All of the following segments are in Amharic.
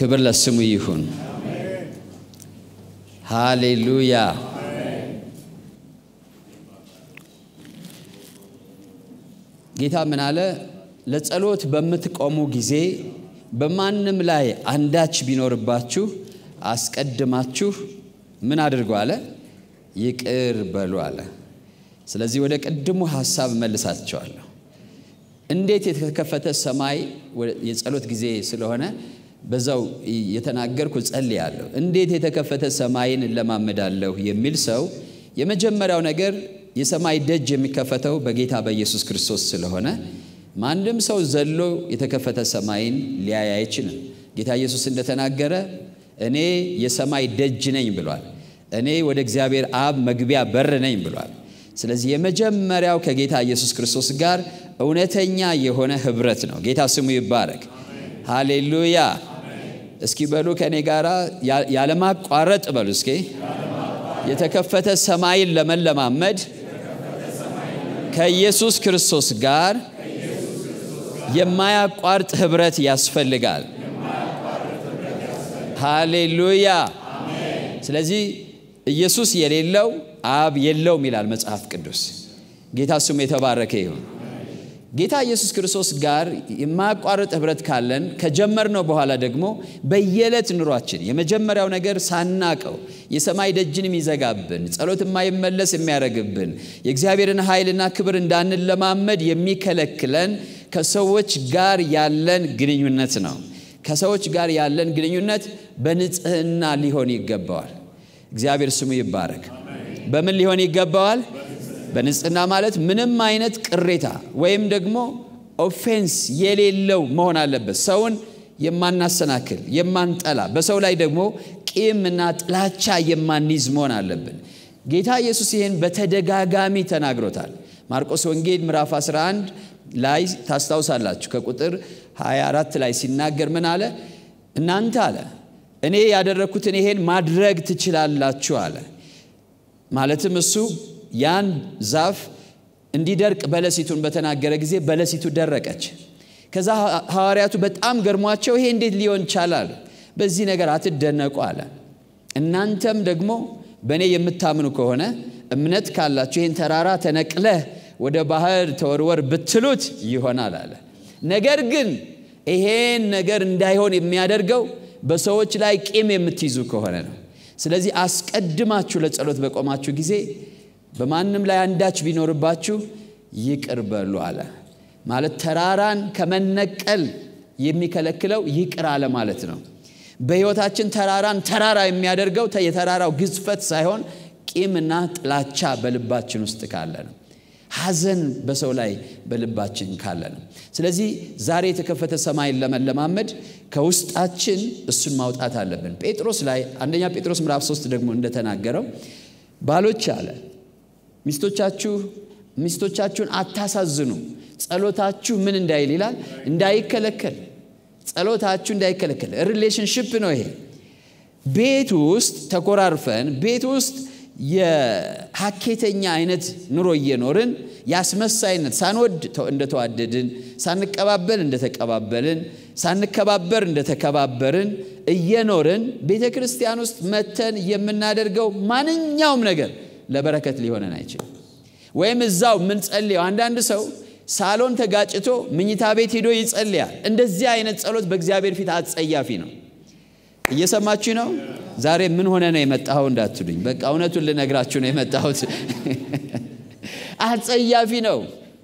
ክብር ለስሙ ይሁን። ሃሌሉያ። ጌታ ምን አለ? ለጸሎት በምትቆሙ ጊዜ በማንም ላይ አንዳች ቢኖርባችሁ አስቀድማችሁ ምን አድርጉ አለ? ይቅር በሉ አለ። ስለዚህ ወደ ቅድሙ ሀሳብ መልሳቸዋለሁ። እንዴት የተከፈተ ሰማይ የጸሎት ጊዜ ስለሆነ በዛው የተናገርኩ ጸልያለሁ። እንዴት የተከፈተ ሰማይን እለማመዳለሁ የሚል ሰው የመጀመሪያው ነገር የሰማይ ደጅ የሚከፈተው በጌታ በኢየሱስ ክርስቶስ ስለሆነ ማንም ሰው ዘሎ የተከፈተ ሰማይን ሊያይ አይችልም። ጌታ ኢየሱስ እንደተናገረ እኔ የሰማይ ደጅ ነኝ ብሏል። እኔ ወደ እግዚአብሔር አብ መግቢያ በር ነኝ ብሏል። ስለዚህ የመጀመሪያው ከጌታ ኢየሱስ ክርስቶስ ጋር እውነተኛ የሆነ ህብረት ነው። ጌታ ስሙ ይባረክ። ሃሌሉያ። እስኪ በሉ ከእኔ ጋር ያለማቋረጥ በሉ እስኪ የተከፈተ ሰማይን ለመለማመድ ከኢየሱስ ክርስቶስ ጋር የማያቋርጥ ህብረት ያስፈልጋል። ሃሌሉያ። ስለዚህ ኢየሱስ የሌለው አብ የለውም ይላል መጽሐፍ ቅዱስ። ጌታ ስሙ የተባረከ ይሁን። ጌታ ኢየሱስ ክርስቶስ ጋር የማያቋርጥ ህብረት ካለን ከጀመርነው በኋላ ደግሞ በየዕለት ኑሯችን የመጀመሪያው ነገር ሳናቀው የሰማይ ደጅን የሚዘጋብን ጸሎት የማይመለስ የሚያደርግብን የእግዚአብሔርን ኃይልና ክብር እንዳንለማመድ የሚከለክለን ከሰዎች ጋር ያለን ግንኙነት ነው። ከሰዎች ጋር ያለን ግንኙነት በንጽህና ሊሆን ይገባዋል። እግዚአብሔር ስሙ ይባረክ። በምን ሊሆን ይገባዋል? በንጽህና ማለት ምንም አይነት ቅሬታ ወይም ደግሞ ኦፌንስ የሌለው መሆን አለበት። ሰውን የማናሰናክል የማንጠላ፣ በሰው ላይ ደግሞ ቂምና ጥላቻ የማንይዝ መሆን አለብን። ጌታ ኢየሱስ ይህን በተደጋጋሚ ተናግሮታል። ማርቆስ ወንጌል ምዕራፍ 11 ላይ ታስታውሳላችሁ። ከቁጥር 24 ላይ ሲናገር ምን አለ? እናንተ አለ እኔ ያደረግኩትን ይሄን ማድረግ ትችላላችሁ አለ። ማለትም እሱ ያን ዛፍ እንዲደርቅ በለሲቱን በተናገረ ጊዜ በለሲቱ ደረቀች። ከዛ ሐዋርያቱ በጣም ገርሟቸው ይሄ እንዴት ሊሆን ይቻላል? በዚህ ነገር አትደነቁ አለ። እናንተም ደግሞ በእኔ የምታምኑ ከሆነ እምነት ካላችሁ ይህን ተራራ ተነቅለህ ወደ ባህር ተወርወር ብትሉት ይሆናል አለ። ነገር ግን ይሄን ነገር እንዳይሆን የሚያደርገው በሰዎች ላይ ቂም የምትይዙ ከሆነ ነው። ስለዚህ አስቀድማችሁ ለጸሎት በቆማችሁ ጊዜ በማንም ላይ አንዳች ቢኖርባችሁ ይቅር በሉ አለ። ማለት ተራራን ከመነቀል የሚከለክለው ይቅር አለ ማለት ነው። በሕይወታችን ተራራን ተራራ የሚያደርገው የተራራው ግዝፈት ሳይሆን ቂምና ጥላቻ በልባችን ውስጥ ካለ ነው። ሐዘን በሰው ላይ በልባችን ካለ ነው። ስለዚህ ዛሬ የተከፈተ ሰማይን ለመለማመድ ከውስጣችን እሱን ማውጣት አለብን። ጴጥሮስ ላይ አንደኛ ጴጥሮስ ምዕራፍ 3 ደግሞ እንደተናገረው ባሎች አለ ሚስቶቻችሁ ሚስቶቻችሁን አታሳዝኑ፣ ጸሎታችሁ ምን እንዳይል ይላል እንዳይከለከል፣ ጸሎታችሁ እንዳይከለከል። ሪሌሽንሽፕ ነው ይሄ። ቤት ውስጥ ተኮራርፈን ቤት ውስጥ የሀኬተኛ አይነት ኑሮ እየኖርን የአስመሳይነት ሳንወድ እንደተዋደድን ሳንቀባበል እንደተቀባበልን ሳንከባበር እንደተከባበርን እየኖርን ቤተ ክርስቲያን ውስጥ መተን የምናደርገው ማንኛውም ነገር ለበረከት ሊሆነን አይችልም። ወይም እዛው የምንጸልየው አንዳንድ ሰው ሳሎን ተጋጭቶ ምኝታ ቤት ሄዶ ይጸልያል። እንደዚህ አይነት ጸሎት በእግዚአብሔር ፊት አጸያፊ ነው። እየሰማችሁ ነው? ዛሬ ምን ሆነ ነው የመጣኸው እንዳትሉኝ፣ በቃ እውነቱን ልነግራችሁ ነው የመጣሁት። አጸያፊ ነው፣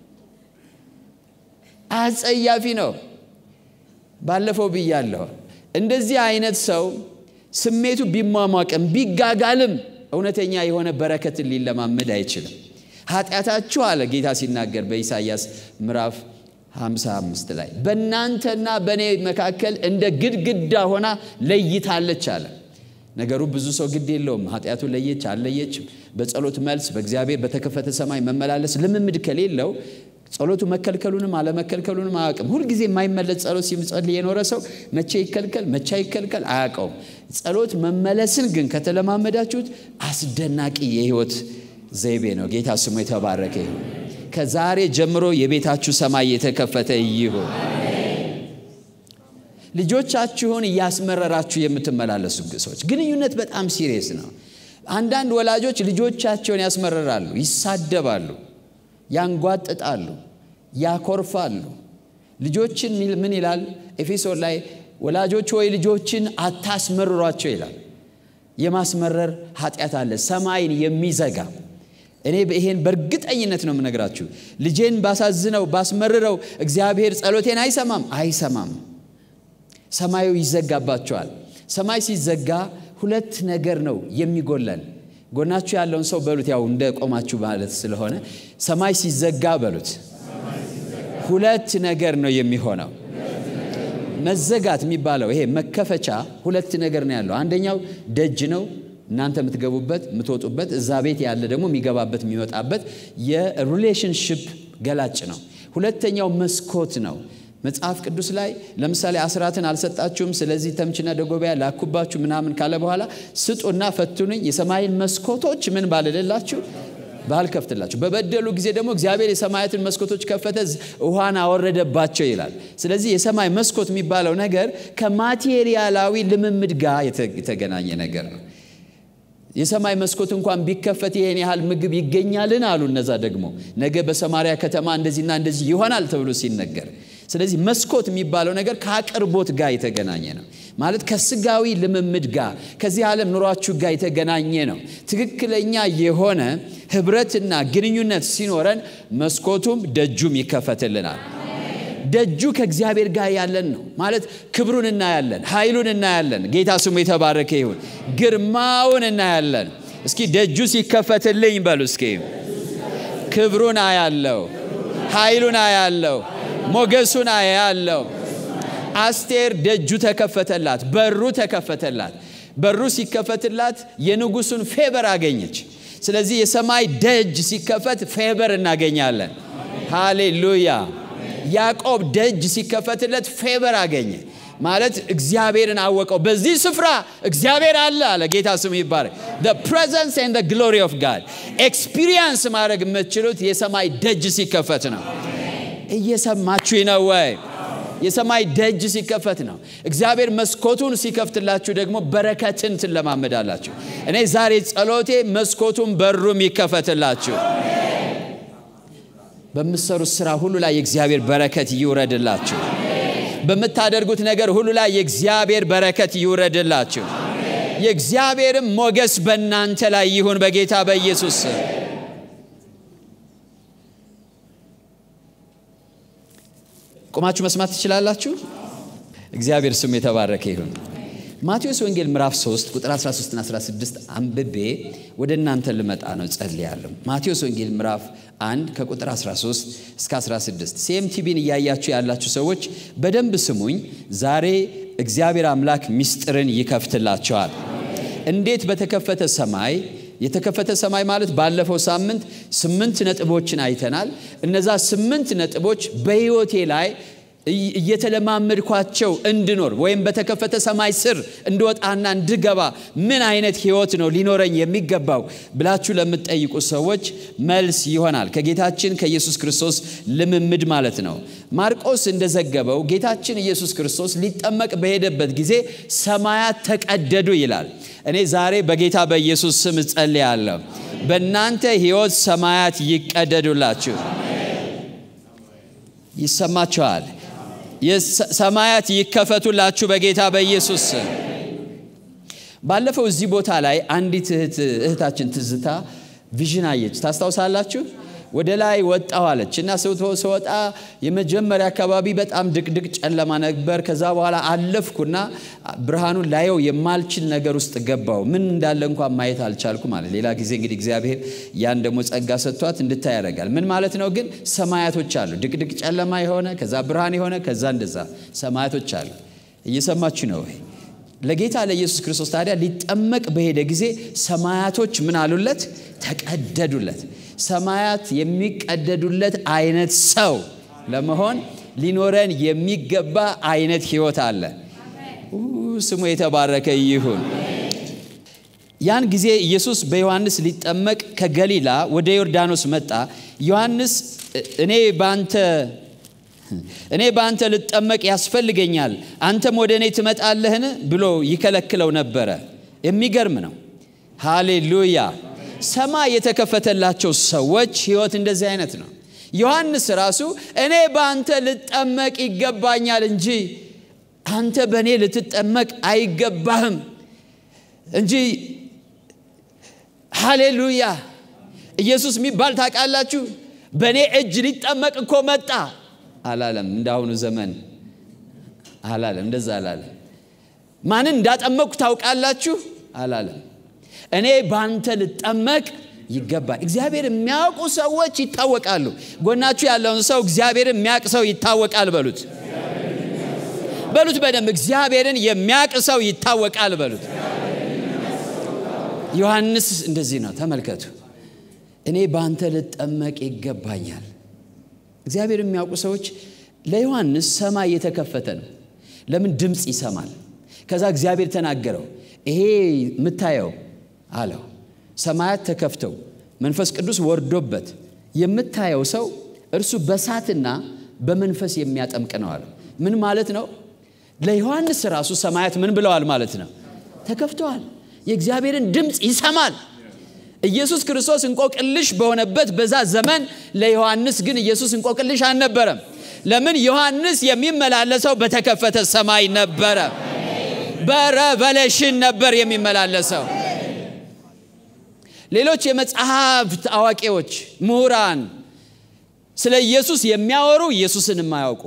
አጸያፊ ነው። ባለፈው ብያለሁ። እንደዚህ አይነት ሰው ስሜቱ ቢሟሟቅም ቢጋጋልም እውነተኛ የሆነ በረከትን ሊለማመድ አይችልም። ኃጢአታችሁ አለ ጌታ ሲናገር በኢሳይያስ ምዕራፍ 55 ላይ በእናንተና በእኔ መካከል እንደ ግድግዳ ሆና ለይታለች አለ። ነገሩ ብዙ ሰው ግድ የለውም ኃጢአቱ ለየች አልለየችም። በጸሎት መልስ በእግዚአብሔር በተከፈተ ሰማይ መመላለስ ልምምድ ከሌለው ጸሎቱ መከልከሉንም አለመከልከሉንም አያውቅም። ሁልጊዜ የማይመለስ ጸሎት ሲጸልይ የኖረ ሰው መቼ ይከልከል መቼ አይከልከል አያውቀውም። ጸሎት መመለስን ግን ከተለማመዳችሁት አስደናቂ የህይወት ዘይቤ ነው። ጌታ ስሙ የተባረከ ይሁን። ከዛሬ ጀምሮ የቤታችሁ ሰማይ የተከፈተ ይሁን። ልጆቻችሁን እያስመረራችሁ የምትመላለሱ ሰዎች ግንኙነት በጣም ሲሪየስ ነው። አንዳንድ ወላጆች ልጆቻቸውን ያስመረራሉ፣ ይሳደባሉ፣ ያንጓጥጣሉ፣ ያኮርፋሉ። ልጆችን ምን ይላል ኤፌሶን ላይ ወላጆች ወይ ልጆችን አታስመርሯቸው ይላል። የማስመረር ኃጢአት አለ፣ ሰማይን የሚዘጋ እኔ ይሄን በእርግጠኝነት ነው የምነግራችሁ። ልጄን ባሳዝነው ባስመርረው እግዚአብሔር ጸሎቴን አይሰማም አይሰማም። ሰማዩ ይዘጋባቸዋል። ሰማይ ሲዘጋ ሁለት ነገር ነው የሚጎለን። ጎናችሁ ያለውን ሰው በሉት፣ ያው እንደ ቆማችሁ ማለት ስለሆነ ሰማይ ሲዘጋ በሉት፣ ሁለት ነገር ነው የሚሆነው። መዘጋት የሚባለው ይሄ መከፈቻ ሁለት ነገር ነው ያለው። አንደኛው ደጅ ነው እናንተ የምትገቡበት የምትወጡበት፣ እዛ ቤት ያለ ደግሞ የሚገባበት የሚወጣበት የሪሌሽንሽፕ ገላጭ ነው። ሁለተኛው መስኮት ነው። መጽሐፍ ቅዱስ ላይ ለምሳሌ አስራትን አልሰጣችሁም፣ ስለዚህ ተምችና ደጎቢያ ላኩባችሁ ምናምን ካለ በኋላ ስጡና ፈትኑኝ፣ የሰማይን መስኮቶች ምን ባልልላችሁ ባልከፍትላችሁ። በበደሉ ጊዜ ደግሞ እግዚአብሔር የሰማያትን መስኮቶች ከፈተ፣ ውሃን አወረደባቸው ይላል። ስለዚህ የሰማይ መስኮት የሚባለው ነገር ከማቴሪያላዊ ልምምድ ጋር የተገናኘ ነገር ነው። የሰማይ መስኮት እንኳን ቢከፈት ይሄን ያህል ምግብ ይገኛልን አሉ። እነዛ ደግሞ ነገ በሰማሪያ ከተማ እንደዚህና እንደዚህ ይሆናል ተብሎ ሲነገር፣ ስለዚህ መስኮት የሚባለው ነገር ከአቅርቦት ጋር የተገናኘ ነው። ማለት ከስጋዊ ልምምድ ጋር ከዚህ ዓለም ኑሯችሁ ጋር የተገናኘ ነው። ትክክለኛ የሆነ ህብረትና ግንኙነት ሲኖረን መስኮቱም ደጁም ይከፈትልናል። ደጁ ከእግዚአብሔር ጋር ያለን ነው ማለት ክብሩን እናያለን፣ ኃይሉን እናያለን። ጌታ ስሙ የተባረከ ይሁን። ግርማውን እናያለን። እስኪ ደጁ ሲከፈትልኝ በሉ እስኪ ክብሩን አያለው፣ ኃይሉን አያለው፣ ሞገሱን አያለው። አስቴር ደጁ ተከፈተላት፣ በሩ ተከፈተላት። በሩ ሲከፈትላት የንጉሱን ፌበር አገኘች። ስለዚህ የሰማይ ደጅ ሲከፈት ፌበር እናገኛለን። ሃሌሉያ። ያዕቆብ ደጅ ሲከፈትለት ፌበር አገኘ ማለት እግዚአብሔርን አወቀው። በዚህ ስፍራ እግዚአብሔር አለ አለ። ጌታ ስሙ ይባረክ። the presence and the glory of God ኤክስፒሪየንስ ማድረግ የምትችሉት የሰማይ ደጅ ሲከፈት ነው። እየሰማችሁ ነው ወይ? የሰማይ ደጅ ሲከፈት ነው። እግዚአብሔር መስኮቱን ሲከፍትላችሁ ደግሞ በረከትን ትለማመዳላችሁ። እኔ ዛሬ ጸሎቴ መስኮቱን በሩም ይከፈትላችሁ። በምትሰሩት ስራ ሁሉ ላይ የእግዚአብሔር በረከት ይውረድላችሁ። በምታደርጉት ነገር ሁሉ ላይ የእግዚአብሔር በረከት ይውረድላችሁ። የእግዚአብሔርም ሞገስ በእናንተ ላይ ይሁን በጌታ በኢየሱስ ስም። ቁማችሁ መስማት ትችላላችሁ። እግዚአብሔር ስም የተባረከ ይሁን። ማቴዎስ ወንጌል ምዕራፍ 3 ቁጥር 13 እና 16 አንብቤ ወደ እናንተ ልመጣ ነው ጸልያለሁ። ማቴዎስ ወንጌል ምዕራፍ 1 ከቁጥር 13 እስከ 16 ሲኤምቲቪን እያያችሁ ያላችሁ ሰዎች በደንብ ስሙኝ። ዛሬ እግዚአብሔር አምላክ ምስጢርን ይከፍትላቸዋል። እንዴት በተከፈተ ሰማይ የተከፈተ ሰማይ ማለት ባለፈው ሳምንት ስምንት ነጥቦችን አይተናል። እነዛ ስምንት ነጥቦች በሕይወቴ ላይ እየተለማመድኳቸው እንድኖር ወይም በተከፈተ ሰማይ ስር እንድወጣና እንድገባ ምን አይነት ህይወት ነው ሊኖረኝ የሚገባው ብላችሁ ለምትጠይቁ ሰዎች መልስ ይሆናል። ከጌታችን ከኢየሱስ ክርስቶስ ልምምድ ማለት ነው። ማርቆስ እንደዘገበው ጌታችን ኢየሱስ ክርስቶስ ሊጠመቅ በሄደበት ጊዜ ሰማያት ተቀደዱ ይላል። እኔ ዛሬ በጌታ በኢየሱስ ስም እጸልያለሁ። በእናንተ ህይወት ሰማያት ይቀደዱላችሁ። ይሰማችኋል። ሰማያት ይከፈቱላችሁ በጌታ በኢየሱስ ስም። ባለፈው እዚህ ቦታ ላይ አንዲት እህታችን ትዝታ ቪዥን አየች። ታስታውሳላችሁ? ወደ ላይ ወጣሁ አለች እና ስወጣ የመጀመሪያ አካባቢ በጣም ድቅድቅ ጨለማ ነበር። ከዛ በኋላ አለፍኩና ብርሃኑን ላየው የማልችል ነገር ውስጥ ገባው። ምን እንዳለ እንኳን ማየት አልቻልኩ ማለት። ሌላ ጊዜ እንግዲህ እግዚአብሔር ያን ደግሞ ጸጋ ሰጥቷት እንድታይ ያደርጋል። ምን ማለት ነው ግን? ሰማያቶች አሉ። ድቅድቅ ጨለማ የሆነ ከዛ ብርሃን የሆነ ከዛ እንደዛ ሰማያቶች አሉ። እየሰማችሁ ነው ወይ? ለጌታ ለኢየሱስ ክርስቶስ ታዲያ ሊጠመቅ በሄደ ጊዜ ሰማያቶች ምን አሉለት? ተቀደዱለት። ሰማያት የሚቀደዱለት አይነት ሰው ለመሆን ሊኖረን የሚገባ አይነት ህይወት አለ። ስሙ የተባረከ ይሁን። ያን ጊዜ ኢየሱስ በዮሐንስ ሊጠመቅ ከገሊላ ወደ ዮርዳኖስ መጣ። ዮሐንስ እኔ በአንተ እኔ በአንተ ልጠመቅ ያስፈልገኛል፣ አንተም ወደ እኔ ትመጣለህን ብሎ ይከለክለው ነበረ። የሚገርም ነው። ሃሌሉያ! ሰማይ የተከፈተላቸው ሰዎች ሕይወት እንደዚህ አይነት ነው። ዮሐንስ ራሱ እኔ በአንተ ልጠመቅ ይገባኛል እንጂ አንተ በእኔ ልትጠመቅ አይገባህም እንጂ ሃሌሉያ ኢየሱስ የሚባል ታውቃላችሁ በእኔ እጅ ሊጠመቅ እኮ መጣ አላለም እንዳሁኑ ዘመን አላለም እንደዛ አላለም ማንን እንዳጠመቅኩ ታውቃላችሁ አላለም እኔ በአንተ ልጠመቅ ይገባል እግዚአብሔር የሚያውቁ ሰዎች ይታወቃሉ ጎናችሁ ያለውን ሰው እግዚአብሔር የሚያውቅ ሰው ይታወቃል በሉት በሉት በደንብ እግዚአብሔርን የሚያውቅ ሰው ይታወቃል በሉት ዮሐንስ እንደዚህ ነው ተመልከቱ እኔ በአንተ ልጠመቅ ይገባኛል እግዚአብሔር የሚያውቁ ሰዎች ለዮሐንስ ሰማይ የተከፈተ ነው ለምን ድምፅ ይሰማል ከዛ እግዚአብሔር ተናገረው ይሄ የምታየው አለው ሰማያት ተከፍተው መንፈስ ቅዱስ ወርዶበት የምታየው ሰው እርሱ በሳትና በመንፈስ የሚያጠምቅ ነው አለ ምን ማለት ነው ለዮሐንስ ራሱ ሰማያት ምን ብለዋል ማለት ነው ተከፍተዋል የእግዚአብሔርን ድምፅ ይሰማል ኢየሱስ ክርስቶስ እንቆቅልሽ በሆነበት በዛ ዘመን ለዮሐንስ ግን ኢየሱስ እንቆቅልሽ አልነበረም ለምን ዮሐንስ የሚመላለሰው በተከፈተ ሰማይ ነበረ በረቨሌሽን ነበር የሚመላለሰው ሌሎች የመጽሐፍት አዋቂዎች ምሁራን ስለ ኢየሱስ የሚያወሩ ኢየሱስን የማያውቁ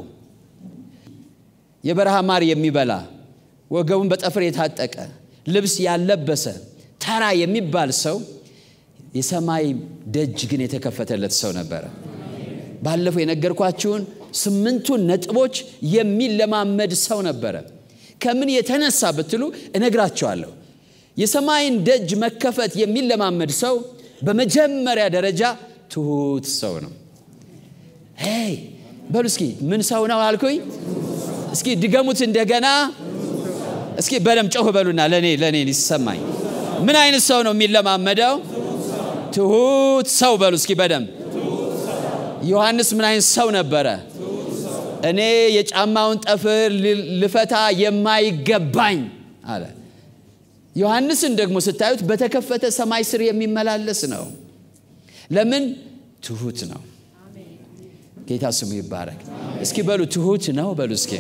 የበረሃ ማር የሚበላ ወገቡን በጠፍር የታጠቀ ልብስ ያለበሰ ተራ የሚባል ሰው የሰማይ ደጅ ግን የተከፈተለት ሰው ነበረ ባለፈው የነገርኳችሁን ስምንቱን ነጥቦች የሚለማመድ ሰው ነበረ ከምን የተነሳ ብትሉ እነግራቸዋለሁ የሰማይን ደጅ መከፈት የሚለማመድ ሰው በመጀመሪያ ደረጃ ትሁት ሰው ነው ሄይ በሉ እስኪ ምን ሰው ነው አልኩኝ እስኪ ድገሙት እንደገና እስኪ በደም ጮህ በሉና ለእኔ ለእኔ ሊሰማኝ ምን አይነት ሰው ነው የሚለማመደው ትሁት ሰው በሉ እስኪ በደም ዮሐንስ ምን አይነት ሰው ነበረ እኔ የጫማውን ጠፍር ልፈታ የማይገባኝ አለ ዮሐንስን ደግሞ ስታዩት በተከፈተ ሰማይ ስር የሚመላለስ ነው ለምን ትሁት ነው ጌታ ስሙ ይባረክ እስኪ በሉ ትሁት ነው በሉ እስኪ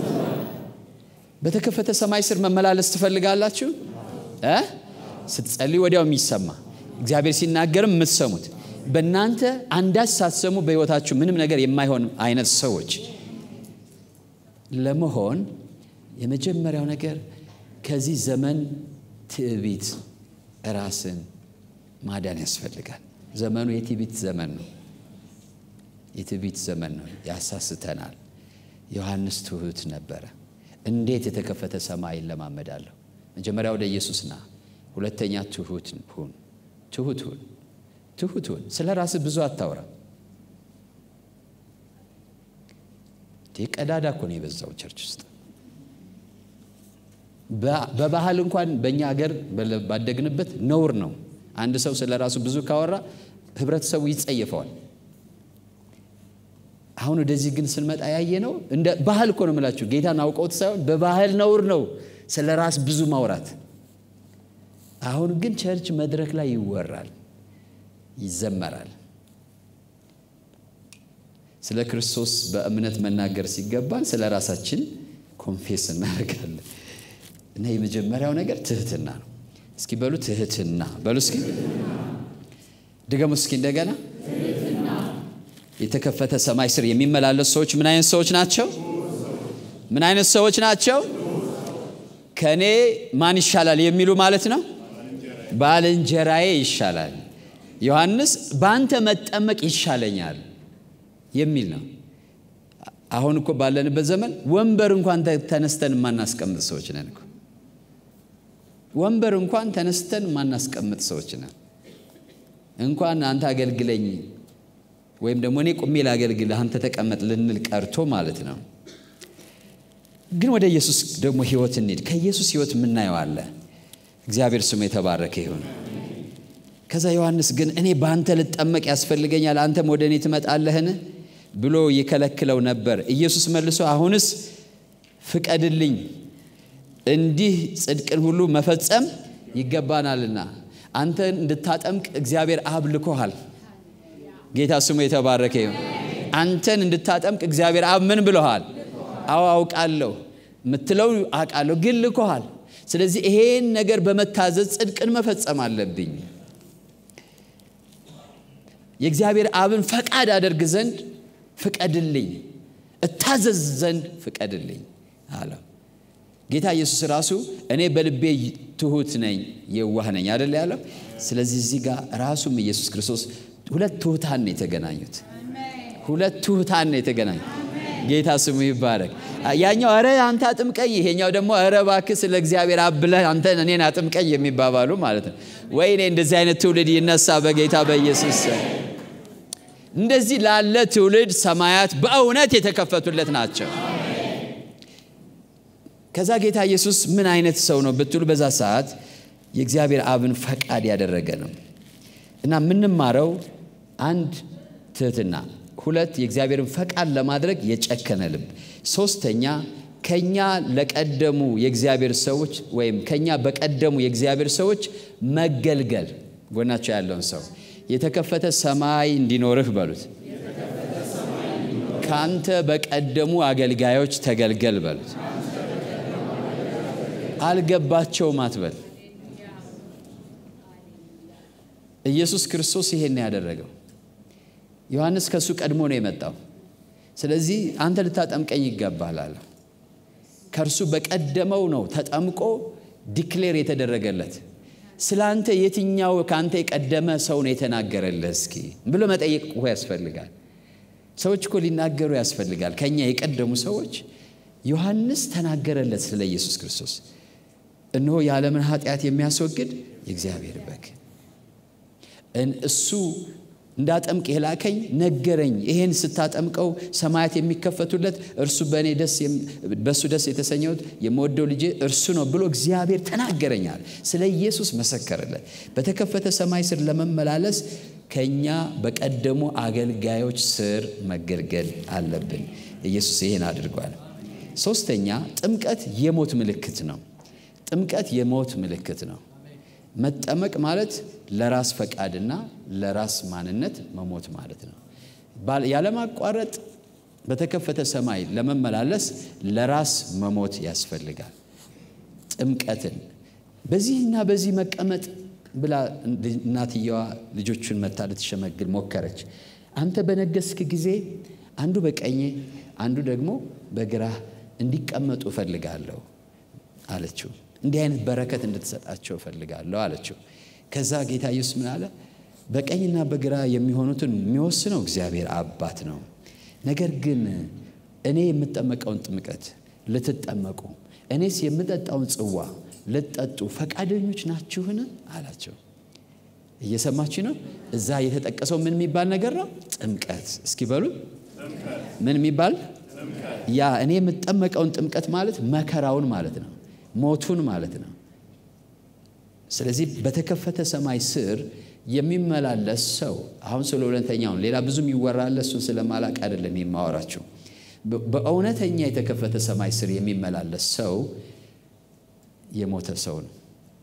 በተከፈተ ሰማይ ስር መመላለስ ትፈልጋላችሁ ስትጸልዩ ወዲያው የሚሰማ እግዚአብሔር ሲናገርም የምትሰሙት በእናንተ አንዳች ሳትሰሙ በሕይወታችሁ ምንም ነገር የማይሆን አይነት ሰዎች ለመሆን የመጀመሪያው ነገር ከዚህ ዘመን ትዕቢት ራስን ማዳን ያስፈልጋል ዘመኑ የትዕቢት ዘመን ነው የትዕቢት ዘመን ነው ያሳስተናል ዮሐንስ ትሁት ነበረ እንዴት የተከፈተ ሰማይ ለማመዳለሁ መጀመሪያ ወደ ኢየሱስ ና ሁለተኛ ትሁት ሁን ትሁት ሁን ትሁት ሁን ስለ ራስህ ብዙ አታውራ ቀዳዳ እኮ ነው የበዛው ቸርች ውስጥ በባህል እንኳን በእኛ ሀገር ባደግንበት ነውር ነው አንድ ሰው ስለ ራሱ ብዙ ካወራ ህብረተሰቡ ይጸየፈዋል አሁን ወደዚህ ግን ስንመጣ ያየ ነው እንደ ባህል እኮ ነው የምላችሁ ጌታን አውቀውት ሳይሆን በባህል ነውር ነው ስለ ራስ ብዙ ማውራት አሁን ግን ቸርች መድረክ ላይ ይወራል ይዘመራል ስለ ክርስቶስ በእምነት መናገር ሲገባን ስለ ራሳችን ኮንፌስ እናደርጋለን እና የመጀመሪያው ነገር ትህትና ነው እስኪ በሉ ትህትና በሉ እስኪ ድገሙ እስኪ እንደገና የተከፈተ ሰማይ ስር የሚመላለሱ ሰዎች ምን አይነት ሰዎች ናቸው ምን አይነት ሰዎች ናቸው ከእኔ ማን ይሻላል የሚሉ ማለት ነው ባልንጀራዬ ይሻላል ዮሐንስ በአንተ መጠመቅ ይሻለኛል የሚል ነው አሁን እኮ ባለንበት ዘመን ወንበር እንኳን ተነስተን የማናስቀምጥ ሰዎች ነን እኮ ወንበር እንኳን ተነስተን የማናስቀምጥ ሰዎች ነን እንኳን አንተ አገልግለኝ ወይም ደግሞ እኔ ቁሜ ላገልግል አንተ ተቀመጥ ልንል ቀርቶ ማለት ነው ግን ወደ ኢየሱስ ደግሞ ህይወት እንሂድ ከኢየሱስ ህይወት የምናየው አለ እግዚአብሔር ስሙ የተባረከ ይሁን ከዛ ዮሐንስ ግን እኔ በአንተ ልጠመቅ ያስፈልገኛል አንተም ወደ እኔ ትመጣለህን ብሎ ይከለክለው ነበር። ኢየሱስ መልሶ አሁንስ ፍቀድልኝ፣ እንዲህ ጽድቅን ሁሉ መፈጸም ይገባናልና አንተን እንድታጠምቅ እግዚአብሔር አብ ልኮሃል። ጌታ ስሙ የተባረከ ይሁን። አንተን እንድታጠምቅ እግዚአብሔር አብ ምን ብለሃል? አዎ አውቃለሁ፣ ምትለው አውቃለሁ፣ ግን ልኮሃል። ስለዚህ ይሄን ነገር በመታዘዝ ጽድቅን መፈጸም አለብኝ። የእግዚአብሔር አብን ፈቃድ አደርግ ዘንድ ፍቀድልኝ፣ እታዘዝ ዘንድ ፍቀድልኝ አለው። ጌታ ኢየሱስ ራሱ እኔ በልቤ ትሁት ነኝ የዋህ ነኝ አደለ ያለው። ስለዚህ እዚህ ጋር ራሱም ኢየሱስ ክርስቶስ ሁለት ትሁታን ነው የተገናኙት። ሁለት ትሁታን ነው የተገናኙት። ጌታ ስሙ ይባረክ። ያኛው ኧረ አንተ አጥምቀኝ፣ ይሄኛው ደግሞ ኧረ እባክህ ስለ እግዚአብሔር አብ ብለህ አንተ እኔን አጥምቀኝ የሚባባሉ ማለት ነው። ወይኔ እንደዚህ አይነት ትውልድ ይነሳ በጌታ በኢየሱስ እንደዚህ ላለ ትውልድ ሰማያት በእውነት የተከፈቱለት ናቸው። ከዛ ጌታ ኢየሱስ ምን አይነት ሰው ነው ብትሉ በዛ ሰዓት የእግዚአብሔር አብን ፈቃድ ያደረገ ነው እና የምንማረው አንድ ትህትና፣ ሁለት የእግዚአብሔርን ፈቃድ ለማድረግ የጨከነ ልብ፣ ሶስተኛ ከኛ ለቀደሙ የእግዚአብሔር ሰዎች ወይም ከኛ በቀደሙ የእግዚአብሔር ሰዎች መገልገል። ጎናቸው ያለውን ሰው የተከፈተ ሰማይ እንዲኖርህ በሉት። ከአንተ በቀደሙ አገልጋዮች ተገልገል በሉት። አልገባቸውም አትበል። ኢየሱስ ክርስቶስ ይሄን ያደረገው ዮሐንስ ከእሱ ቀድሞ ነው የመጣው። ስለዚህ አንተ ልታጠምቀኝ ይገባል አለ። ከእርሱ በቀደመው ነው ተጠምቆ ዲክሌር የተደረገለት። ስለ አንተ የትኛው ከአንተ የቀደመ ሰው ነው የተናገረልህ? እስኪ ብሎ መጠየቅ እኮ ያስፈልጋል። ሰዎች እኮ ሊናገሩ ያስፈልጋል። ከኛ የቀደሙ ሰዎች ዮሐንስ ተናገረለት ስለ ኢየሱስ ክርስቶስ። እነሆ የዓለምን ኃጢአት የሚያስወግድ የእግዚአብሔር በግ እሱ እንዳጠምቅ የላከኝ ነገረኝ። ይሄን ስታጠምቀው ሰማያት የሚከፈቱለት እርሱ በእኔ ደስ በእሱ ደስ የተሰኘሁት የምወደው ልጄ እርሱ ነው ብሎ እግዚአብሔር ተናገረኛል። ስለ ኢየሱስ መሰከረለት። በተከፈተ ሰማይ ስር ለመመላለስ ከኛ በቀደሙ አገልጋዮች ስር መገልገል አለብን። ኢየሱስ ይሄን አድርጓል። ሶስተኛ ጥምቀት የሞት ምልክት ነው። ጥምቀት የሞት ምልክት ነው። መጠመቅ ማለት ለራስ ፈቃድና ለራስ ማንነት መሞት ማለት ነው። ያለማቋረጥ በተከፈተ ሰማይ ለመመላለስ ለራስ መሞት ያስፈልጋል። ጥምቀትን በዚህና በዚህ መቀመጥ ብላ እናትየዋ ልጆቹን መታ ልትሸመግል ሞከረች። አንተ በነገስክ ጊዜ አንዱ በቀኜ አንዱ ደግሞ በግራህ እንዲቀመጡ እፈልጋለሁ አለችው። እንዲህ አይነት በረከት እንድትሰጣቸው እፈልጋለሁ አለችው። ከዛ ጌታ ኢየሱስ ምን አለ? በቀኝና በግራ የሚሆኑትን የሚወስነው እግዚአብሔር አባት ነው። ነገር ግን እኔ የምጠመቀውን ጥምቀት ልትጠመቁ፣ እኔስ የምጠጣውን ጽዋ ልትጠጡ ፈቃደኞች ናችሁን? አላቸው። እየሰማችሁ ነው? እዛ የተጠቀሰው ምን የሚባል ነገር ነው? ጥምቀት። እስኪ በሉ ምን የሚባል ያ እኔ የምጠመቀውን ጥምቀት ማለት መከራውን ማለት ነው ሞቱን ማለት ነው። ስለዚህ በተከፈተ ሰማይ ስር የሚመላለስ ሰው አሁን ስለ እውነተኛውን ሌላ ብዙም ይወራል። እሱን ስለማላቅ አይደለም የማወራችሁ። በእውነተኛ የተከፈተ ሰማይ ስር የሚመላለስ ሰው የሞተ ሰው ነው።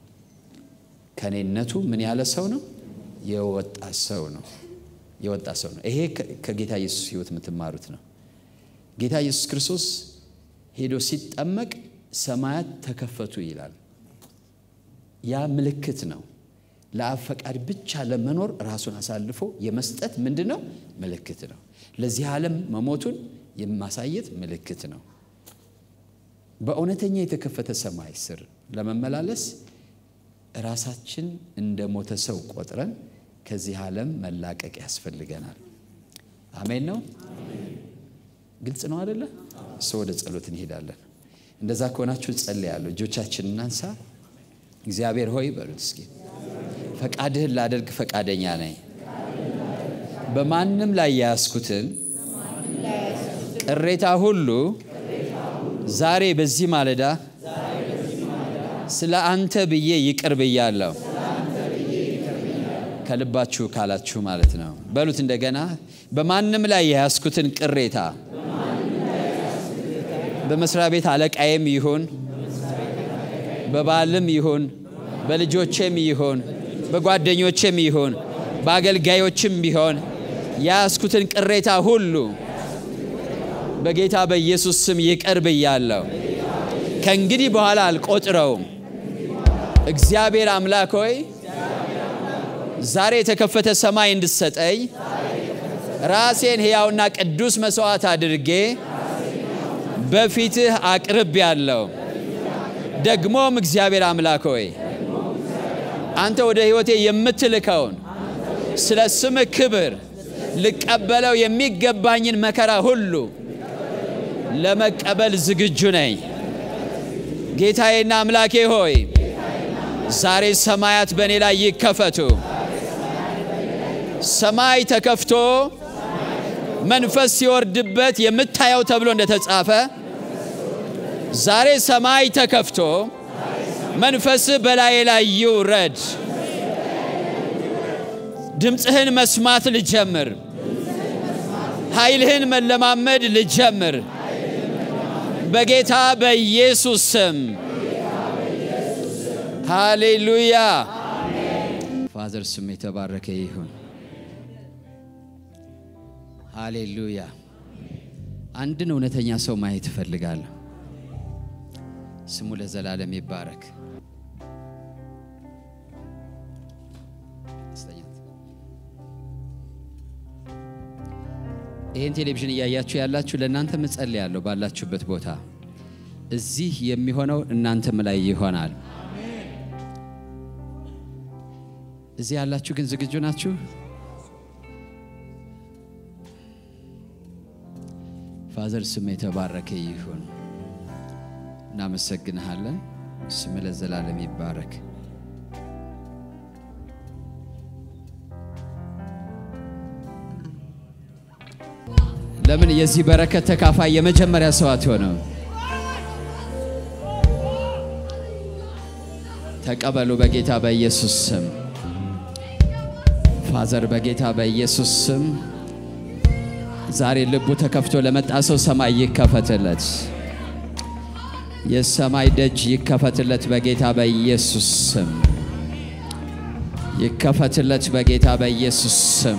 ከኔነቱ ምን ያለ ሰው ነው? የወጣ ሰው ነው። የወጣ ሰው ነው። ይሄ ከጌታ ኢየሱስ ሕይወት የምትማሩት ነው። ጌታ ኢየሱስ ክርስቶስ ሄዶ ሲጠመቅ ሰማያት ተከፈቱ ይላል። ያ ምልክት ነው። ለአብ ፈቃድ ብቻ ለመኖር ራሱን አሳልፎ የመስጠት ምንድን ነው? ምልክት ነው። ለዚህ ዓለም መሞቱን የማሳየት ምልክት ነው። በእውነተኛ የተከፈተ ሰማይ ስር ለመመላለስ ራሳችን እንደ ሞተ ሰው ቆጥረን ከዚህ ዓለም መላቀቅ ያስፈልገናል። አሜን ነው። ግልጽ ነው አደለ? ሰው ወደ ጸሎት እንሄዳለን። እንደዛ ከሆናችሁ ጸልያለሁ። እጆቻችን እናንሳ። እግዚአብሔር ሆይ በሉት እስኪ ፈቃድህን ላደርግ ፈቃደኛ ነኝ። በማንም ላይ የያዝኩትን ቅሬታ ሁሉ ዛሬ በዚህ ማለዳ ስለ አንተ ብዬ ይቅር ብያለሁ። ከልባችሁ ካላችሁ ማለት ነው። በሉት እንደገና በማንም ላይ የያዝኩትን ቅሬታ በመስሪያ ቤት አለቃዬም ይሁን በባልም ይሁን በልጆቼም ይሁን በጓደኞቼም ይሁን በአገልጋዮችም ቢሆን የያዝኩትን ቅሬታ ሁሉ በጌታ በኢየሱስ ስም ይቅር ብያለሁ። ከእንግዲህ በኋላ አልቆጥረውም። እግዚአብሔር አምላክ ሆይ ዛሬ የተከፈተ ሰማይ እንድሰጠኝ ራሴን ሕያውና ቅዱስ መሥዋዕት አድርጌ በፊትህ አቅርብ ያለው ደግሞም እግዚአብሔር አምላክ ሆይ አንተ ወደ ሕይወቴ የምትልከውን ስለ ስምህ ክብር ልቀበለው የሚገባኝን መከራ ሁሉ ለመቀበል ዝግጁ ነኝ። ጌታዬና አምላኬ ሆይ ዛሬ ሰማያት በእኔ ላይ ይከፈቱ። ሰማይ ተከፍቶ መንፈስ ሲወርድበት የምታየው ተብሎ እንደተጻፈ ዛሬ ሰማይ ተከፍቶ መንፈስ በላዬ ላይ ይውረድ። ድምፅህን መስማት ልጀምር። ኃይልህን መለማመድ ልጀምር። በጌታ በኢየሱስ ስም ሃሌሉያ። ፋዘር ስም የተባረከ ይሁን። ሃሌሉያ። አንድን እውነተኛ ሰው ማየት እፈልጋለሁ። ስሙ ለዘላለም ይባረክ። ይህን ቴሌቪዥን እያያችሁ ያላችሁ ለእናንተ እጸልያለሁ። ባላችሁበት ቦታ እዚህ የሚሆነው እናንተም ላይ ይሆናል። እዚህ ያላችሁ ግን ዝግጁ ናችሁ? ፋዘር ስም የተባረከ ይሁን። እናመሰግንሃለን። ስም ለዘላለም ይባረክ። ለምን የዚህ በረከት ተካፋይ የመጀመሪያ ሰው አትሆነው? ተቀበሉ በጌታ በኢየሱስ ስም። ፋዘር በጌታ በኢየሱስ ስም ዛሬ ልቡ ተከፍቶ ለመጣ ሰው ሰማይ ይከፈትለት፣ የሰማይ ደጅ ይከፈትለት በጌታ በኢየሱስ ስም ይከፈትለት በጌታ በኢየሱስ ስም።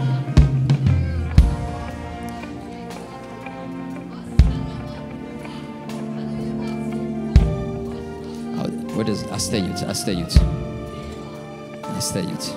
ወደ አስተኙት አስተኙት አስተኙት።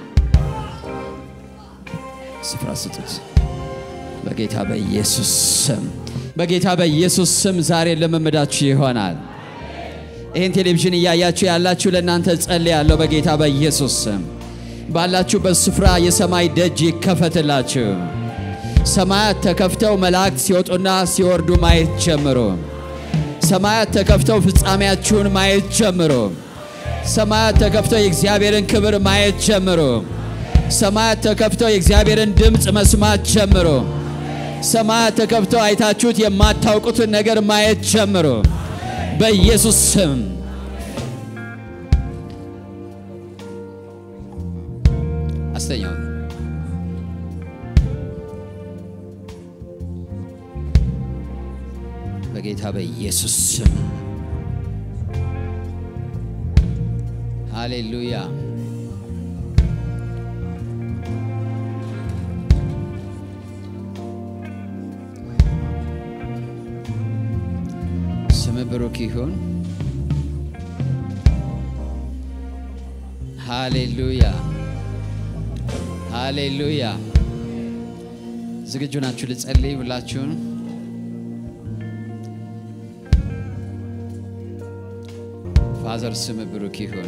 ስፍራ ስጡት። በጌታ በኢየሱስ ስም በጌታ በኢየሱስ ስም ዛሬ ልምምዳችሁ ይሆናል። ይህን ቴሌቪዥን እያያችሁ ያላችሁ ለእናንተ ጸልያለሁ። በጌታ በኢየሱስ ስም ባላችሁበት ስፍራ የሰማይ ደጅ ይከፈትላችሁ። ሰማያት ተከፍተው መላእክት ሲወጡና ሲወርዱ ማየት ጀምሩ። ሰማያት ተከፍተው ፍጻሜያችሁን ማየት ጀምሩ። ሰማያት ተከፍተው የእግዚአብሔርን ክብር ማየት ጀምሩ። ሰማያት ተከፍተው የእግዚአብሔርን ድምፅ መስማት ጀምሩ። ሰማያት ተከፍተው አይታችሁት የማታውቁትን ነገር ማየት ጀምሩ። በኢየሱስ ስም አስተኛው። በጌታ በኢየሱስ ስም ሃሌሉያ። ስም ብሩክ ይሁን። ሃሌሉያ ሃሌሉያ። ዝግጁ ናችሁ ልጸልይ? ሁላችሁን ፋዘር ስም ብሩክ ይሁን።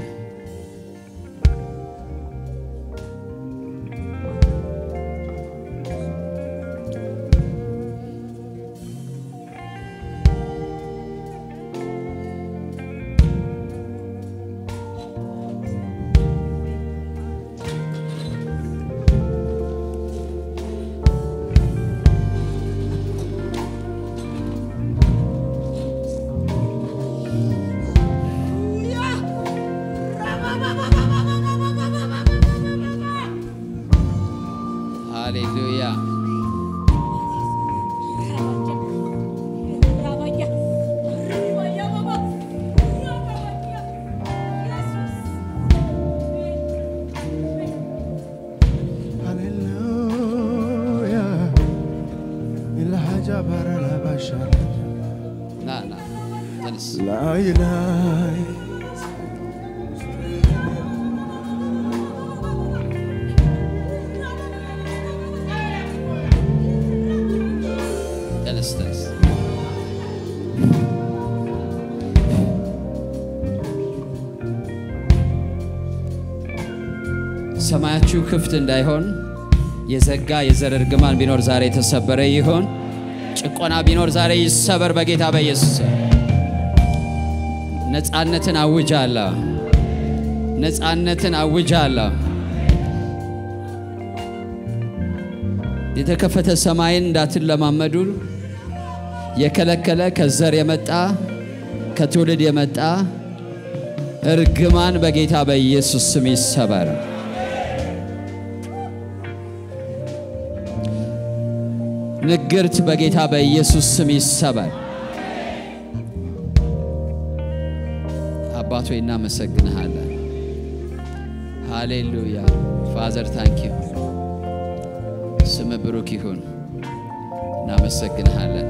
ሰማያችሁ ክፍት እንዳይሆን የዘጋ የዘር እርግማን ቢኖር ዛሬ የተሰበረ ይሆን። ጭቆና ቢኖር ዛሬ ይሰበር በጌታ በኢየሱስ ነፃነትን አውጃለሁ። ነፃነትን አውጃለሁ። የተከፈተ ሰማይን እንዳትለማመዱ የከለከለ ከዘር የመጣ ከትውልድ የመጣ እርግማን በጌታ በኢየሱስ ስም ይሰበር። ንግርት በጌታ በኢየሱስ ስም ይሰበር። አባቶ እናመሰግንሃለን። ሃሌሉያ ፋዘር ታንኪዩ ስም ብሩክ ይሁን። እናመሰግንሃለን።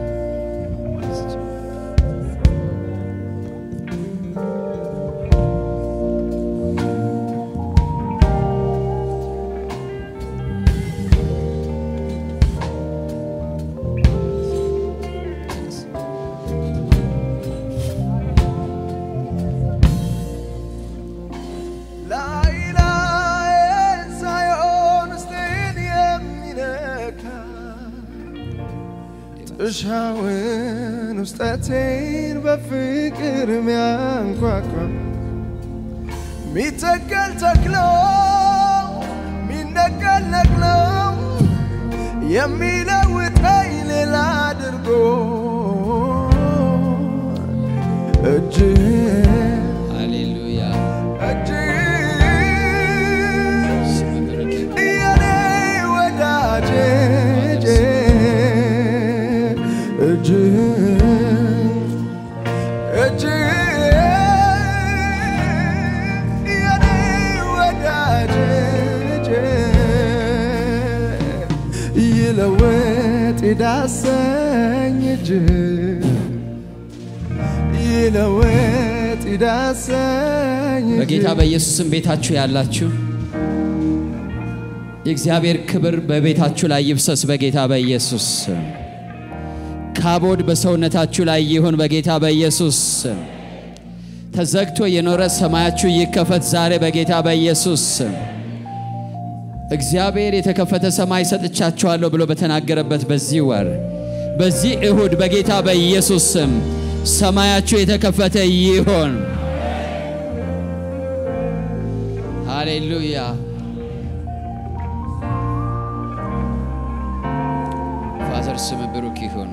ላይ ላይን ሳይሆን ውስጤን የሚነካ ጥሻውን ውስጠቴን በፍቅር ሚያንኳኳ ሚተከል ተክሎ ሚነቀል ነቅሎ የሚለውጠኝ ሌላ አድርጎ እጅህ ሃሌሉያ ስም ብሩክ ይሁን። የኔ ወዳጄ እጅ እጅ የኔ ወዳጄ ይለወጥ ይዳሰኝ እጅ ይለወጥ ይዳሰኝ እጅ በጌታ በኢየሱስ ስም ቤታችሁ ያላችሁ የእግዚአብሔር ክብር በቤታችሁ ላይ ይፍሰስ። በጌታ በኢየሱስ ስም ካቦድ በሰውነታችሁ ላይ ይሁን። በጌታ በኢየሱስ ስም ተዘግቶ የኖረ ሰማያችሁ ይከፈት ዛሬ በጌታ በኢየሱስ ስም። እግዚአብሔር የተከፈተ ሰማይ ሰጥቻችኋለሁ ብሎ በተናገረበት በዚህ ወር በዚህ እሁድ በጌታ በኢየሱስ ስም ሰማያችሁ የተከፈተ ይሆን። ሃሌሉያ ፋዘር ስም ብሩክ ይሁን።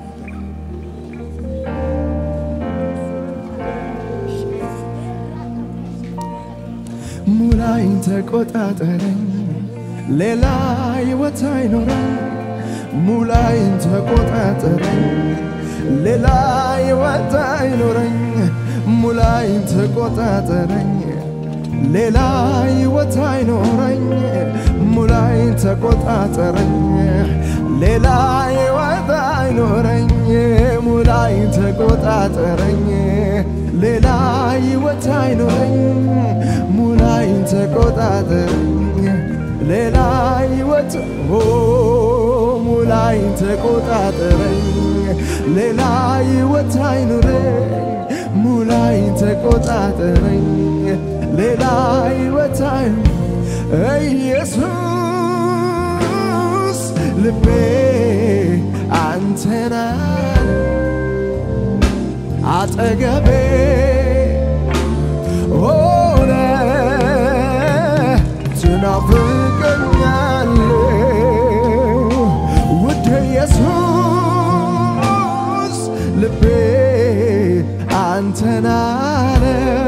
ሙላኝ ተቆጣጠረኝ፣ ሌላ ሕይወት አይኖረኝ። ሙላኝ ተቆጣጠረኝ፣ ሌላ ሕይወት አይኖረኝ። ሙላኝ ተቆጣጠረኝ፣ ሌላ ሕይወት አይኖረኝ። ሙላኝ ተቆጣጠረኝ፣ ሌላ ሕይወት አይኖረኝ። ሙላኝ ተቆጣጠረኝ፣ ሌላ ሕይወት አይኖረኝ። ሙላኝ ተቆጣጠረኝ፣ ሌላ ሕይወት ኦ ሙላኝ ተቆጣጠረኝ፣ ሌላ ሕይወት አይኖረኝ። ሙላኝ ተቆጣጠረኝ፣ ሌላ ሕይወት አይኖረኝ። ኢየሱስ ልቤ አንተና አጠገቤ ሆነ ትናፍቀኛል ውድ ኢየሱስ ልቤ አንተን አለ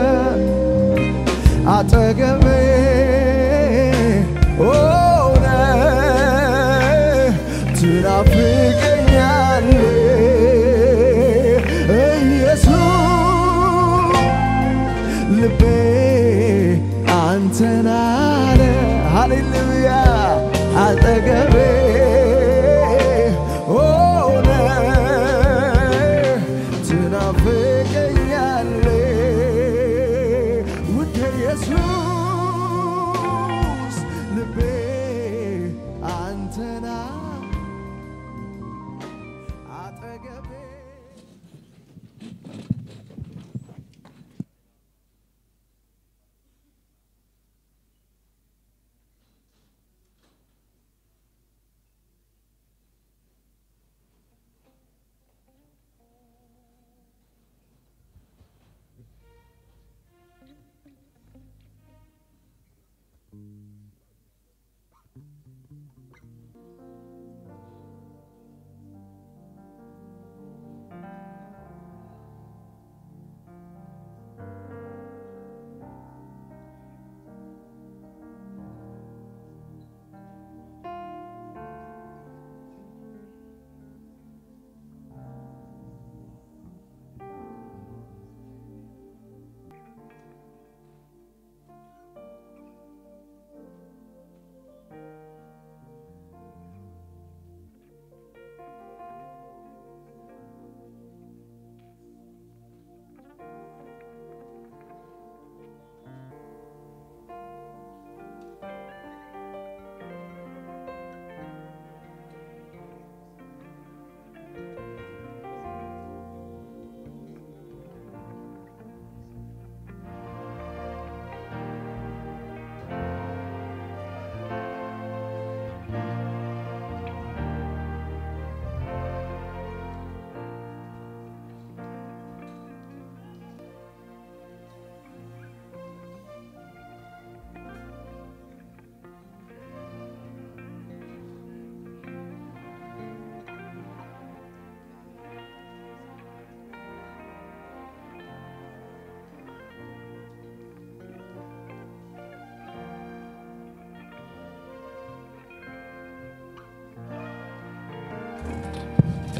አጠገቤ ሆነ ትናፍቀኛል ኢየሱስ ልቤ አንተን አለ ሃሌሉያ አጠገቤ ሆነ ትናፍቀኛለ ውድ ኢየሱስ ልቤ አንተና አጠገቤ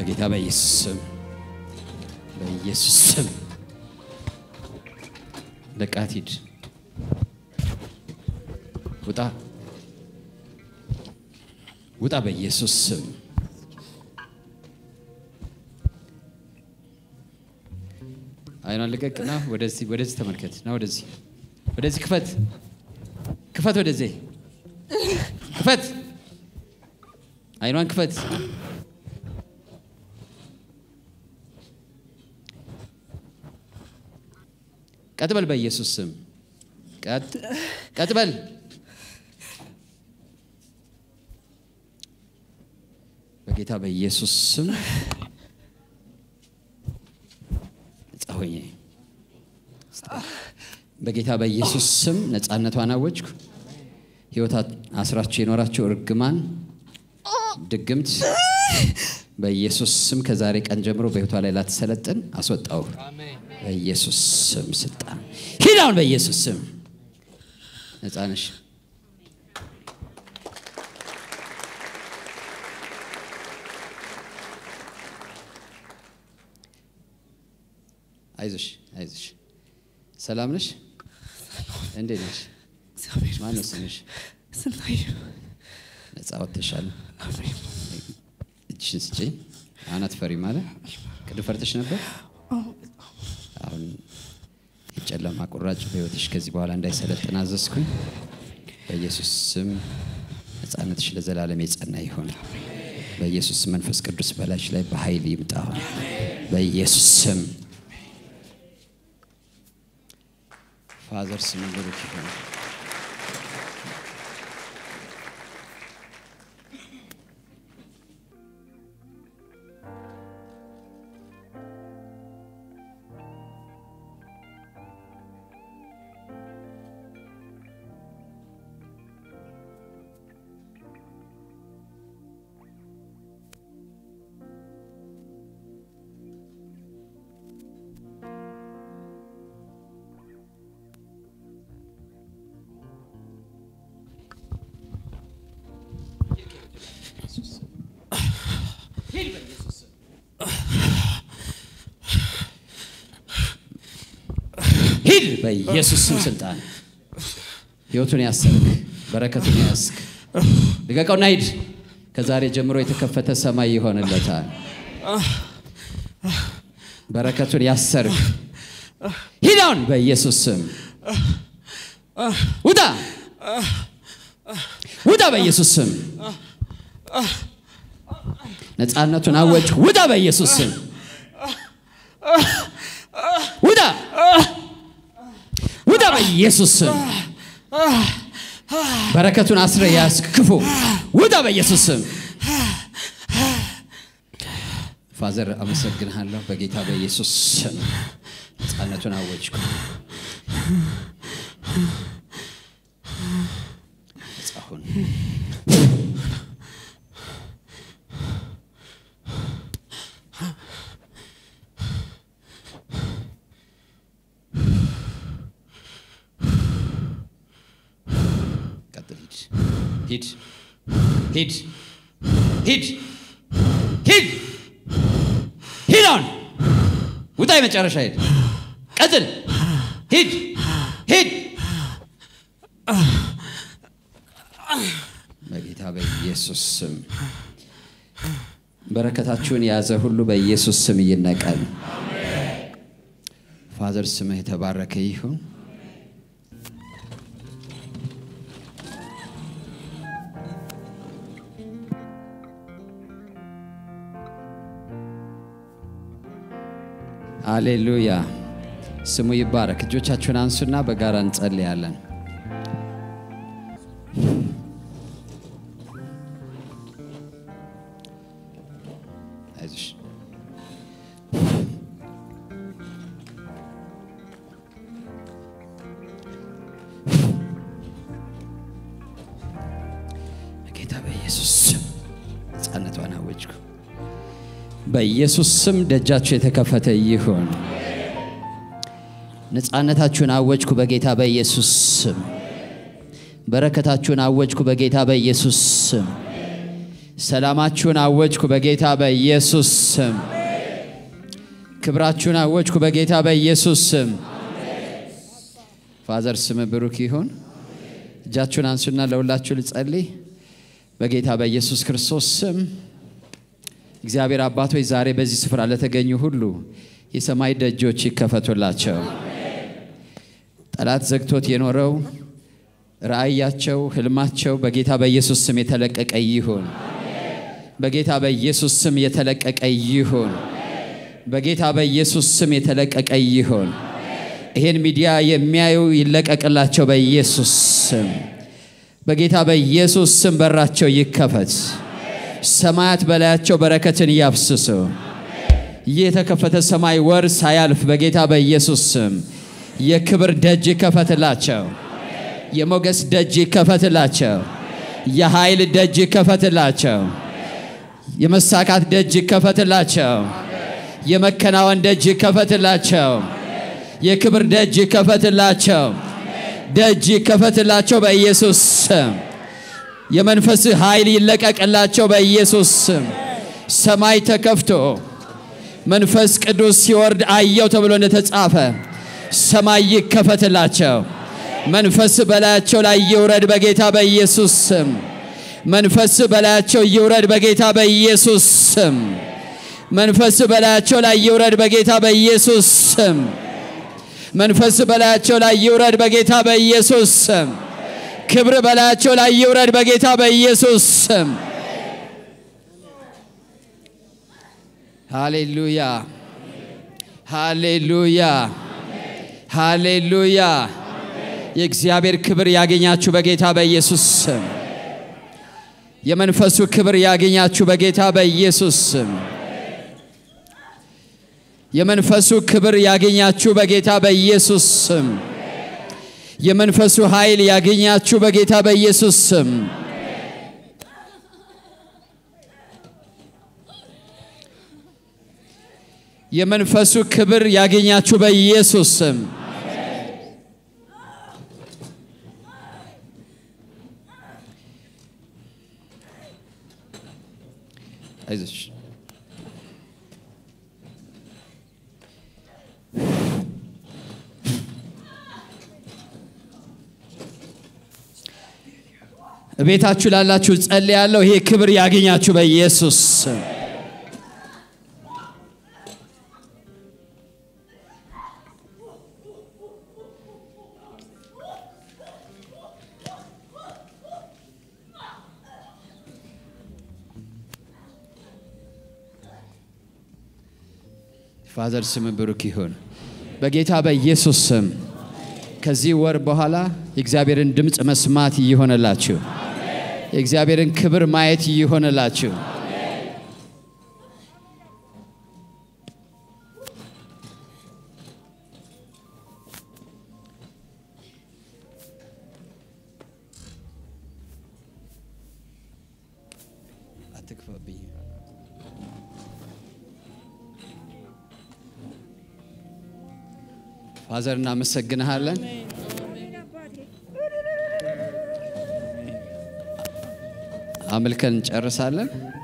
በጌታ በኢየሱስ ስም በኢየሱስ ስም ለቃት ሂድ፣ ውጣ፣ ውጣ በኢየሱስ ስም አይኗን ልቀቅና ወደዚህ ወደዚህ ተመልከት ና ወደዚህ ወደዚህ ክፈት ክፈት ወደዚህ ክፈት አይኗን ክፈት ቀጥ በል በኢየሱስ ስም ቀጥ ቀጥ በል በጌታ በኢየሱስ ስም ነጻ ሆኜ በጌታ በኢየሱስ ስም ነፃነቷን አወጅኩ። ህይወት አስራችሁ የኖራቸው እርግማን ድግምት በኢየሱስ ስም ከዛሬ ቀን ጀምሮ በህይወቷ ላይ ላትሰለጥን አስወጣው። በኢየሱስ ስም ስልጣን ሂድ አሁን በኢየሱስ ስም ነፃ ነሽ። አይዞሽ አይዞሽ። ሰላም ነሽ? እንዴት ነሽ? እግዚአብሔር ማን ነው ስምሽ? ስንታየሁ ነፃ ወጥተሻል። እጅሽን ስጪኝ። አሁን አትፈሪም ማለት ቅድም ፈርተሽ ነበር። አሁን የጨለማ ቁራጭ በህይወትሽ ከዚህ በኋላ እንዳይሰለጥን አዘዝኩኝ። በኢየሱስ ስም ነፃነትሽ ለዘላለም የጸና ይሆን። በኢየሱስ ስም መንፈስ ቅዱስ በላይሽ ላይ በኃይል ይምጣ። አሁን በኢየሱስ ስም ፋዘር ስም ብሩክ ይሁን። ሂድ በኢየሱስ ስም ስልጣን ህይወቱን ያሰርክ በረከቱን ያስክ ልቀቀውና ሂድ ከዛሬ ጀምሮ የተከፈተ ሰማይ ይሆንለታል በረከቱን ያሰርክ ሂድ አሁን በኢየሱስ ስም ውጣ ውጣ በኢየሱስ ስም ነፃነቱን አወጅ ውጣ በኢየሱስ ስም ውጣ ውጣ በኢየሱስ ስም በረከቱን አስረ ያስክ ክፉ ውጣ በኢየሱስ ስም ፋዘር አመሰግንሃለሁ በጌታ በኢየሱስ ስም ነፃነቱን አወጅኩ ነፃ ሁን ቀጥል ሂድ ሂድ ሂድ ሂድ ሂድ ሂድ አሁን ውጣ የመጨረሻ ሂድ ቀጥል ሂድ ሂድ በጌታ በኢየሱስ ስም በረከታችሁን የያዘ ሁሉ በኢየሱስ ስም ይነቀል ፋዘር ስምህ የተባረከ ይሁን አሌሉያ ስሙ ይባረክ እጆቻችሁን አንሱና በጋራ እንጸልያለን አይዞሽ በጌታ በኢየሱስ ስም ነፃነቷን አወጅኩ በኢየሱስ ስም ደጃችሁ የተከፈተ ይሁን ነፃነታችሁን አወጅኩ በጌታ በኢየሱስ ስም በረከታችሁን አወጅኩ በጌታ በኢየሱስ ስም ሰላማችሁን አወጅኩ በጌታ በኢየሱስ ስም። ክብራችሁን አወጅኩ በጌታ በኢየሱስ ስም። ፋዘር ስም ብሩክ ይሁን። እጃችሁን አንሱና ለሁላችሁ ልጸልይ። በጌታ በኢየሱስ ክርስቶስ ስም እግዚአብሔር አባቶች ዛሬ በዚህ ስፍራ ለተገኙ ሁሉ የሰማይ ደጆች ይከፈቱላቸው። ጠላት ዘግቶት የኖረው ራእያቸው፣ ህልማቸው በጌታ በኢየሱስ ስም የተለቀቀ ይሁን። በጌታ በኢየሱስ ስም የተለቀቀ ይሁን። በጌታ በኢየሱስ ስም የተለቀቀ ይሁን። ይሄን ሚዲያ የሚያዩ ይለቀቅላቸው በኢየሱስ ስም። በጌታ በኢየሱስ ስም በራቸው ይከፈት። ሰማያት በላያቸው በረከትን ያፍስሱ። ይህ የተከፈተ ሰማይ ወር ሳያልፍ በጌታ በኢየሱስ ስም የክብር ደጅ ይከፈትላቸው። የሞገስ ደጅ ይከፈትላቸው። የኃይል ደጅ ይከፈትላቸው። የመሳካት ደጅ ይከፈትላቸው። የመከናወን ደጅ ይከፈትላቸው። የክብር ደጅ ይከፈትላቸው። ደጅ ይከፈትላቸው በኢየሱስ ስም። የመንፈስ ኃይል ይለቀቅላቸው በኢየሱስ ስም። ሰማይ ተከፍቶ መንፈስ ቅዱስ ሲወርድ አየው ተብሎ እንደተጻፈ ሰማይ ይከፈትላቸው። መንፈስ በላያቸው ላይ ይውረድ በጌታ በኢየሱስ ስም። መንፈስ በላያቸው ይውረድ በጌታ በኢየሱስ ስም። መንፈስ በላያቸው ላይ ይውረድ በጌታ በኢየሱስ ስም። መንፈስ በላያቸው ላይ ይውረድ በጌታ በኢየሱስ ስም። ክብር በላያቸው ላይ ይውረድ በጌታ በኢየሱስ ስም። ሃሌሉያ ሃሌሉያ ሃሌሉያ። የእግዚአብሔር ክብር ያገኛችሁ በጌታ በኢየሱስ ስም። የመንፈሱ ክብር ያገኛችሁ በጌታ በኢየሱስ ስም። የመንፈሱ ክብር ያገኛችሁ በጌታ በኢየሱስ ስም። የመንፈሱ ኃይል ያገኛችሁ በጌታ በኢየሱስ ስም። የመንፈሱ ክብር ያገኛችሁ በኢየሱስ ስም። አይዞሽ ቤታችሁ ላላችሁ ጸልያለሁ። ይሄ ክብር ያገኛችሁ በኢየሱስ ስም። ፋዘር ስም ብሩክ ይሁን። በጌታ በኢየሱስ ስም ከዚህ ወር በኋላ የእግዚአብሔርን ድምፅ መስማት ይሆንላችሁ። የእግዚአብሔርን ክብር ማየት ይሆንላችሁ። አትክፈብኝ። ፋዘር እናመሰግንሃለን። አምልከን እንጨርሳለን።